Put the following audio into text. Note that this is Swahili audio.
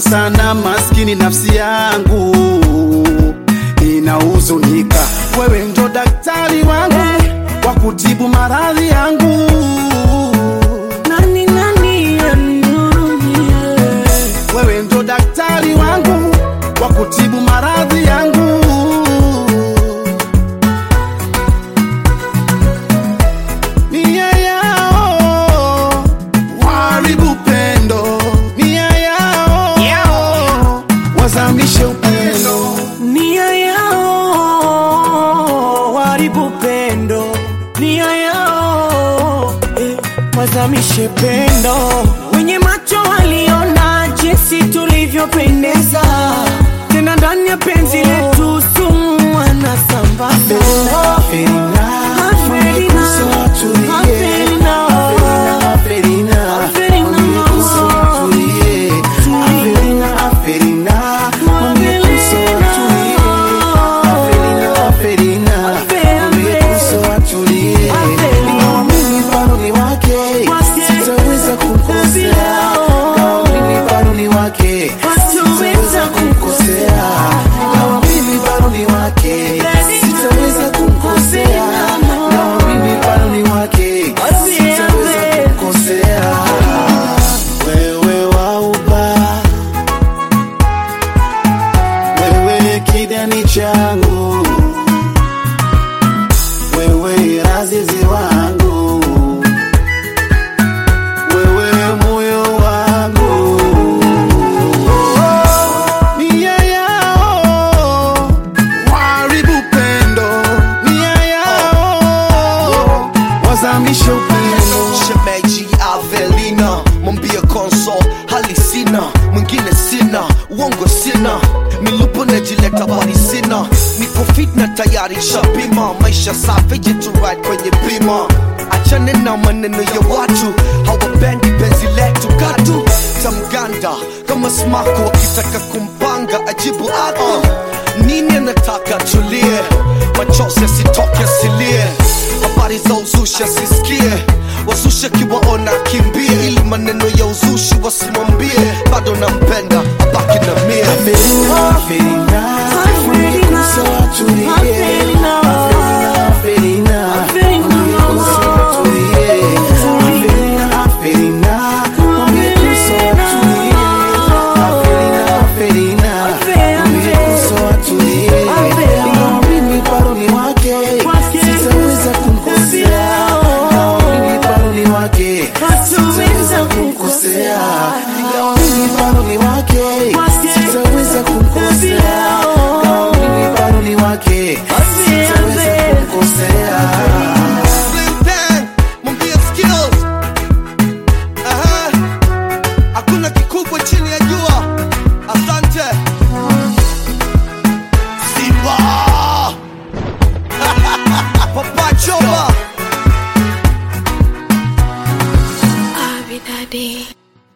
sana maskini, nafsi yangu inahuzunika. Wewe ndo daktari wangu wa kutibu maradhi yangu. Nani nani anihurumie? Wewe ndo daktari wangu wa kutibu maradhi yangu. Nia yao waharibu pendo, nia yao wazamishe upendo. Nia yao waharibu pendo, nia yao eh, wazamishe pendo. Wenye macho waliona jinsi tulivyopendeza, tena ndani ya penzi letu sumu wanasambaza. Afelina, Afelina, Sitaweza kumkosea Ingawa mimi bado ni wake, sitaweza kumkosea Ingawa mimi bado ni wake, sitaweza kumkosea wewe wauba, wewe kidani changu, wewe razizi wangu, wewe moyo wangu nia yao waharibu pendo, nia yao wazamishe upendo. shemeji Avelina, mwambie konso hali sina, mwingine sina, uongo sina, milupo najileta bali sina, niko fit na tayari shapima, maisha safi jitu right kwenye bima, achane na maneno ya watu hawapendi penzi letu katu tamganda kama smako wakitaka kumpanga ajibu atu nini anataka tulie machozi asitoke asilie habari za uzushi asisikie wazushi akiwaona kimbie ili maneno ya uzushi wasimwambie bado nampenda abaki na mie Afelina, Afelina, mwambie kusa watulie.